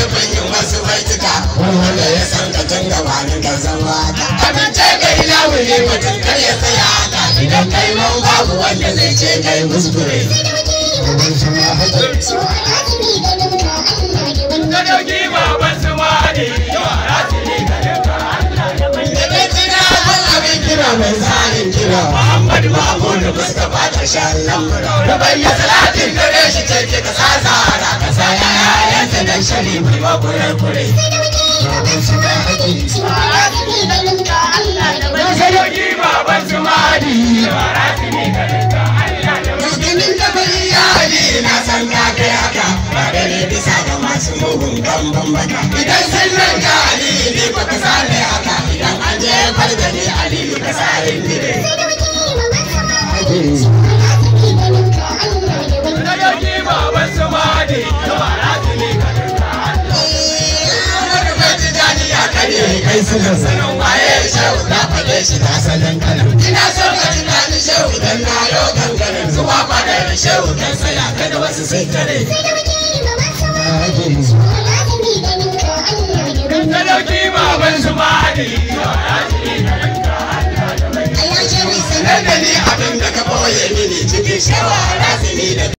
nufin yin wasu baituka wanda ya san ka tun gabanin ka zama ta amince ga ilahu ne mutum kar ya tsaya haka idan kai mau babu wanda zai ce kai kuskure Ka dauki baban su mali yara su ne garin ka Allah ya mai. da kai tuna ban abin kira mai tsarin kira muhammadu mahmudu mustapha ƙarshen lamura da bayyana salatin gare shi ce ke ka sa zara ka sa yayansa dan shari mai makurar kure Ka dauki baban su mali yara su ne garin ka Allah ya mai. Ganin da bai yadi na san ka kai haka ba da ne bisa ga masu mugun gamban baka idan sun nan ka aliyu ne ba ka sale haka idan an je farda ne aliyu ka sa ne Ka dauki baban su mali yara su ne garin ka Allah. Wani bai ji daɗi ya kare kai suka sanin waye shehu na faɗe shi na sanin kanan ina son ka ji daɗi shehu dan na yau gangarin zuwa fadar shehu dan saya kada wasu sai kare Ka dauki baban su mali yara su ne garin ka Allah ya mai. sanar da ni abin da ka ɓoye mini cikin shawara